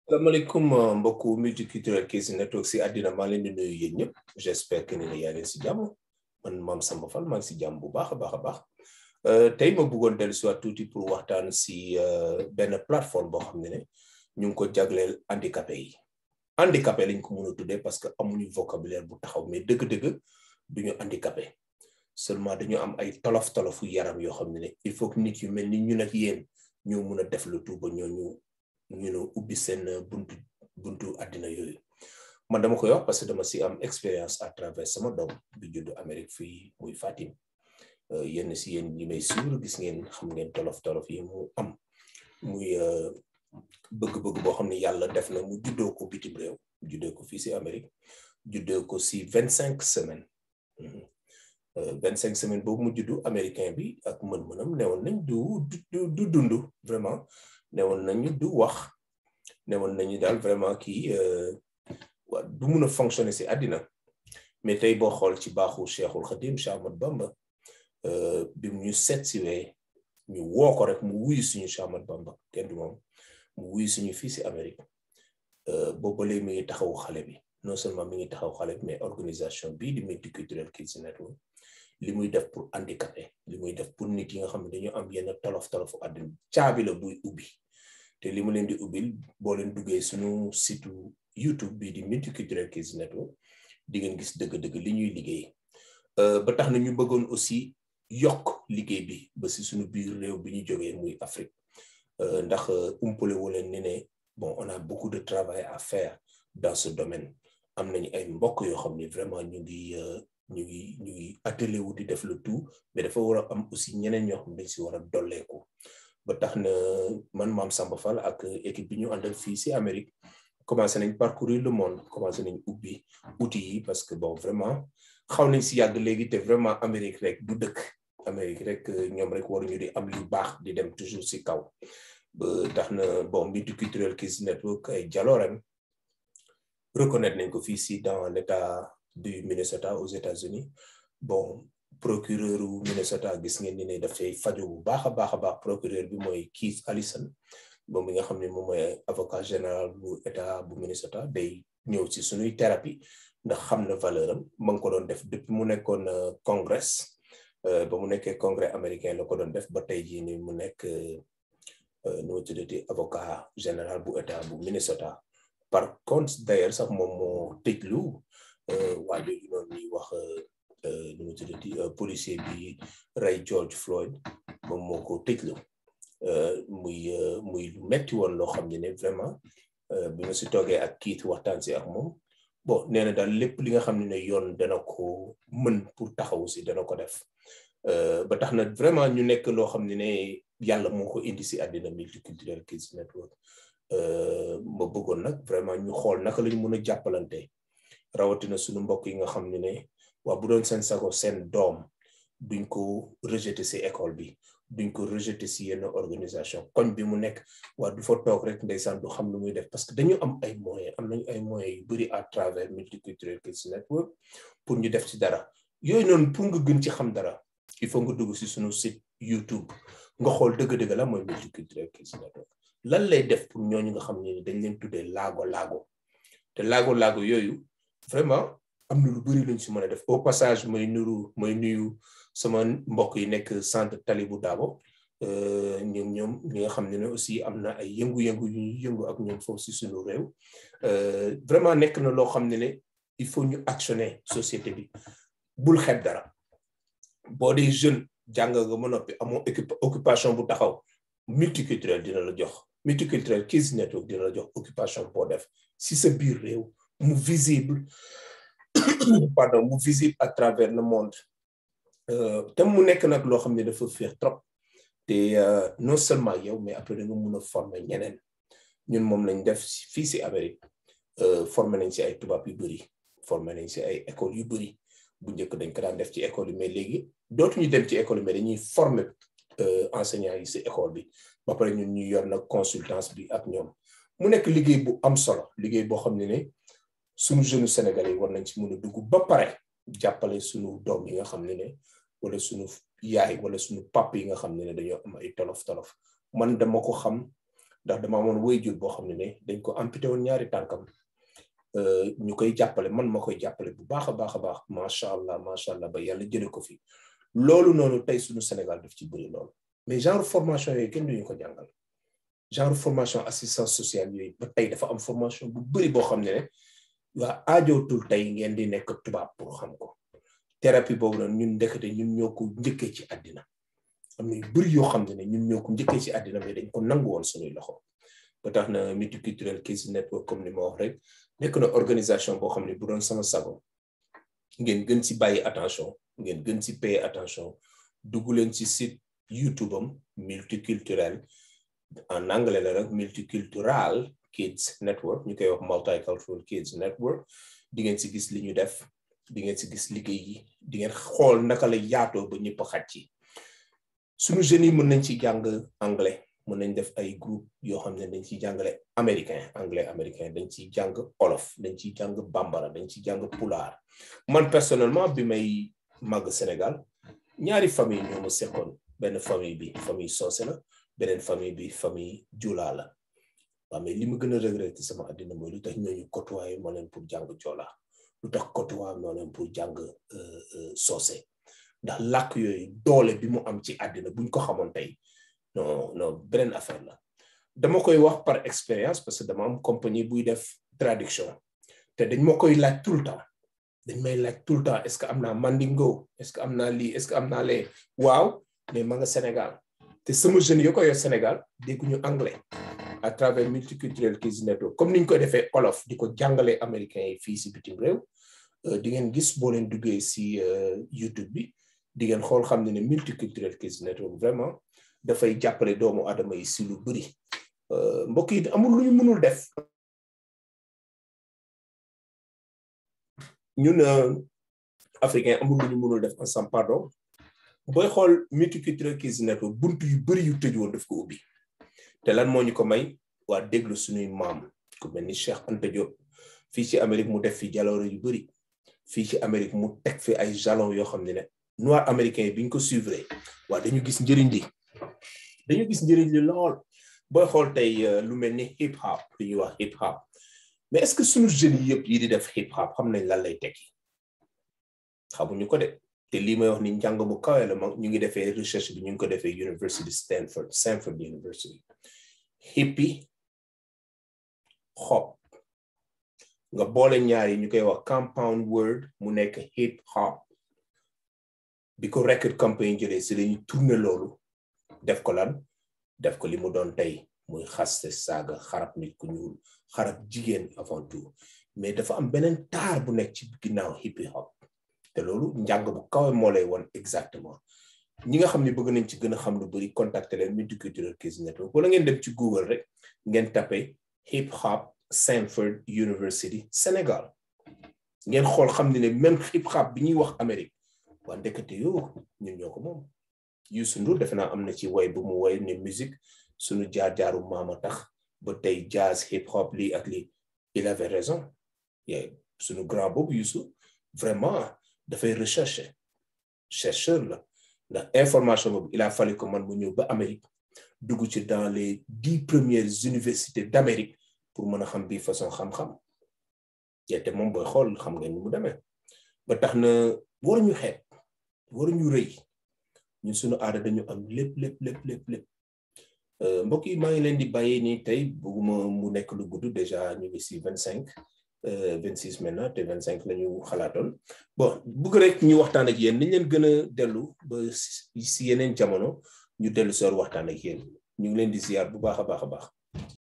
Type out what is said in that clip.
salaamaaleykum mbokku multiculturel Kizz Network si àddina maa leen di nuyu yéen ñëpp j'espère que ni ne yaa leen si jàmm man Mame Samba Fall maa ngi si jàmm bu baax a baax a baax tey ma bëggoon dellu si waat tuuti pour waxtaan si benn plateforme boo xam ne ne ñu ngi ko jagleel handicapé yi handicapé lañ ko mën a tuddee parce que amuñu vocabulaire bu taxaw mais dëgg-dëgg duñu handicapé seulement dañu am ay tolof tolofu yaram yoo xam ne ne il faut que nit yu mel ni ñun ak yéen ñoo mun a def le tout ba ñooñu ñu ne ubbi seen buntu buntu àddina yooyu man dama koy wax parce que dama si am expérience à travers sama doom bi judd Amérique fii muy Fatim yenn si yéen ñi may suivre gis ngeen xam ngeen tolof tolof yi mu am muy bëgg-bëgg boo xam ne yàlla def na mu juddoo ko bitim réew juddoo ko fii si Amérique juddoo ko si vingt cinq semaines vingt cinq semaines boobu mu juddu américain bi ak mën-mënam newoon nañ du du du dund vraiment newoon nañu du wax newoon nañu daal vraiment kii waa du mun a fonctionner si àddina mais tey boo xool ci baaxu Cheikhul Khadim Cheikh Ahmad Bamba bi mu ñu seet si wee ñu woo ko rek mu wuyu suñu Cheikh Ahmad Bamba kenn du moom mu wuyu suñu fii si Amérique boobu léegi mi ngi taxawu xale bi non seulement mi ngi taxaw xale bi mais organisation bii di Multicultural Kizz Network li muy def pour handicapé li muy def pour nit yi nga xam ne dañu am yenn tolof tolofu àddina caabi la buy ubbi te li mu leen di ubbil boo leen duggee suñu site YouTube bii di Multicultural Kizz Network di ngeen gis dëgg-dëgg li ñuy liggéey ba tax na ñu bëggoon aussi yokk liggéey bi ba si suñu biir réew bi ñu jógee muy Afrique ndax umpale wu leen ni ne bon on a beaucoup de travail à faire dans ce domaine am nañu ay mbokk yoo xam ne vraiment ñu ngi ñu ngi ñu ngi attelé wu di def le tout mais dafa war a am aussi ñeneen ñoo xam ne dañ si war a dolleeku ba tax na man Mame Samba Fall ak équipe bi ñu àndal fii si Amérique commencé nañ parcourir le monde commencé nañ ubbi outils yi parce que bon vraiment xaw nañ si yàgg léegi te vraiment Amérique rek du dëkk Amérique rek ñoom rek waruñu di am lu baax di dem toujours si kaw ba tax na bon Multicultural Kizz Network ay jaloorem reconnaître nañ ko fii si dans l'état du Minnesota aux États-Unis bon procureur u Minnesota gis ngeen ni ne dafay faju bu baax a baax a baax procureur bi mooy Keith Allison moom mi nga xam ne moom mooy avocat général bu état bu Minnesota day ñëw ci suñuy thérapie ndax xam na valeur am ma ngi ko doon def depuis mu nekkoon congrès ba mu nekkee congrès américain la ko doon def ba tey jii ni mu nekk nu mu tuddati avocat général bu état bu Minnesota par contre d'ailleurs sax moom moo tëjlu waa jooju noonu ñuy wax nu mu tuddati policier bi rey George Floyd moom moo ko tëjlu muy muy lu metti woon loo xam ne ne vraiment bi ma si toogee ak kiit waxtaan si ak moom bon nee na daal lépp li nga xam ne ne yoon dana ko mën pour taxawu si dana ko def ba tax na vraiment ñu nekk loo xam ne ne yàlla moo ko indi si àddina Multicultural Kizz Network ma bëggoon nag vraiment ñu xool naka lañu mën a jàppalante rawatina suñu mbokk yi nga xam ne ne waa bu doon seen sago seen doom duñ ko rejeter si école bi duñ ko rejeter si yenn organisation koñ bi mu nekk waa du fa toog rek ndeysaan du xam lu muy def parce que dañu am ay moyens am nañu ay moyens yu bëri à travers Multicultural Kizz Network pour ñu def ci dara yooyu noonu pour nga gën ci xam dara il faut nga dugg si suñu site YouTube nga xool dëgg-dëgg la mooy Multicultural Kizz Network lan lay def pour ñooñu nga xam ne dañ leen tuddee laago laago te laago laago yooyu vraiment am na lu bëri luñ si mën a def au passage mooy nuru mooy nuyu sama mbokk yi nekk centre Talibou Dabo ñoom ñoom ñi nga xam ne ne aussi am na ay yëngu-yëngu yu ñu yëngu ak ñoom foofu si suñu réew vraiment nekk na loo xam ne ne il faut ñu actionner société bi bul xeeb dara boo dee jeune jàng nga ma noppi amoo occupation bu taxaw multiculturel dina la jox Multicultural Kizz Network dina la jox occupation boo def si sa biir réew mu visible pardon mu visible à travers le monde te mu nekk nag loo xam ne dafa féex trop te non seulement yow mais après da nga mun a former ñeneen ñun moom lañ def fii si Amérique former nañ si ay tubaab yu bëri former nañ si ay écoles yu bëri bu njëkk dañ ko daan def ci école yi mais léegi dootuñu dem ci école yi mais dañuy former enseignants yi si école bi ba pare ñun ñu yor nag consultance bi ak ñoom mu nekk liggéey bu am solo liggéey boo xam ne ne suñu jeunes sénégalais yi war nañ ci mën a dugg ba pare jàppale suñu doom yi nga xam ne ne wala suñu yaay wala suñu pap yi nga xam ne ne dañoo am ay tolof tolof man dama ko xam ndax dama amoon waajur boo xam ne ne dañ ko amputé woon ñaari tànkam ñu koy jàppale man ma koy jàppale bu baax a baax a baax macha allah macha allah ba yàlla jële ko fi loolu noonu tey suñu Sénégal daf ci bëri loolu mais genre formation yooyu kenn duñu ko jàngal genre formation assistance sociale yooyu ba tey dafa am formation bu bëri boo xam ne ne waa aajootul tey ngeen di nekk tubaab pour xam ko thérapie boobu noonu ñun ndekete ñun ñoo ko njëkkee ci àddina am na yu bëri yoo xam ne ne ñun ñoo ko njëkkee ci àddina mais dañ ko nangu woon suñuy loxo ba tax na multiculturel Kids Network comme ni ma wax rek nekk na organisation boo xam ne bu doon sama sago ngeen gën ci bàyyi attention ngeen gën ci payer attention dugg leen ci site YouTube am multiculturel en anglais la rek multicultural Kids Network ñu koy wax multicultural Kids Network di ngeen ci gis li ñu def di ngeen ci gis liggéey yi di ngeen xool naka la yaatoo ba ñëpp xaj ci suñu jeunes yi mën nañ ci jàng anglais mën nañ def ay groupe yoo xam ne dañ ciy jàngale américain anglais américain dañ ciy jàng olof dañ ciy jàng bambara dañ ciy jàng pulaar man personnellement bi may màgg Sénégal ñaari famille ñoo ma seqoon benn famille bi famille soose la beneen famille bi famille jula la waaw mais li ma gën a regretté sama àddina mooy lu tax ñooñu côtoyé moo leen pour jàng joola lu tax côtoyé moo leen pour jàng soose ndax làkk yooyu doole bi mu am ci àddina buñ ko xamoon tey non non beneen affaire la dama koy wax par expérience parce que dama am compagnie buy def traduction te dañ ma koy laaj tout le temps dañ may laaj tout le temps est-ce que am naa mandingo est-ce que am naa lii est-ce que am naa lee waaw mais ma nga Sénégal te sama jeune yo ko yor Sénégal dégguñu anglais à travers multiculturel Kids Network comme niñ ko defee olof di ko jàngalee américains yi fii si bitim réew di ngeen gis boo leen duggee si YouTube bi di ngeen xool xam ne ne multiculturel Kids Network vraiment dafay jàppale doomu adama yi si lu bëri mbokk yi amul lu ñu mënul def ñun africain amul lu ñu mënul def ensemble pardon booy xool multiculturel Kids Network buntu yu bëri yu tëj woon daf ko ubbi te lan moo ñu ko may waa déglu suñuy maam ku mel ni Cheikh Anta Diop fii ci Amérique mu def fi jaloore yu bëri fii ci Amérique mu teg fi ay jalons yoo xam ne ne noir américain yi bi ñu ko suivre waa dañu gis njëriñ li dañu gis njëriñ li lool booy xool tey lu mel ni hip hop lu ñuy wax hip hop mais est-ce que suñu jeunes yi yëpp yi di def hip hop xam nañ lan lay tekki xamuñu ko de te lii may wax ni njàng mu kawe la ñu ngi defee recherche bi ñu ngi ko defee University Stanford Stanford University hippie hop nga boole ñaar yi ñu koy wax compound word mu nekk hip hop bi ko record company jëlee si lañu tourné loolu def ko lan def ko li mu doon tey muy xaste saaga xarab nit ku ñuul xarab jigéen avant tout mais dafa am beneen taar bu nekk ci ginnaaw hip hop te loolu njàng bu kawe moo lay won exactement ñi nga xam ne bëgg nañ ci gën a xam lu bari contacter leen multicultural Kids Network wala ngeen dem ci Google rek ngeen tapé hip hop Stanford University Sénégal ngeen xool xam ne ne même hip hop bi ñuy wax Amérique waa ndekete yoo ñun ñoo ko moom Youssou Ndour defe naa am na ci way bu mu way ne musique suñu jaar-jaaru maama tax ba tey jazz hip hop lii ak lii il avait raison suñu grand boobu Youssou vraiment dafay rechercher chercheur la ndax information boobu il a fallu que man mu ñëw ba Amérique dugg ci dans les dix premières universités d'Amérique pour mën a xam bii façon xam-xam te moom booy xool xam nga ni mu demee ba tax na waruñu xeeb waruñu rëy ñun suñu aada dañu am lépp lépp lépp lépp lépp mbokk yi maa ngi leen di bàyyi nii tey bëgguma mu nekk lu gudd déjà ñu ngi si vingt cinq vingt six maintenant te vingt cinq la ñu xalaatoon bon bëgg rek ñu waxtaan ak yéen niñ leen gën a dellu ba si yeneen jamono ñu dellu soor waxtaan ak yéen ñu ngi leen di ziar bu baax a baax a baax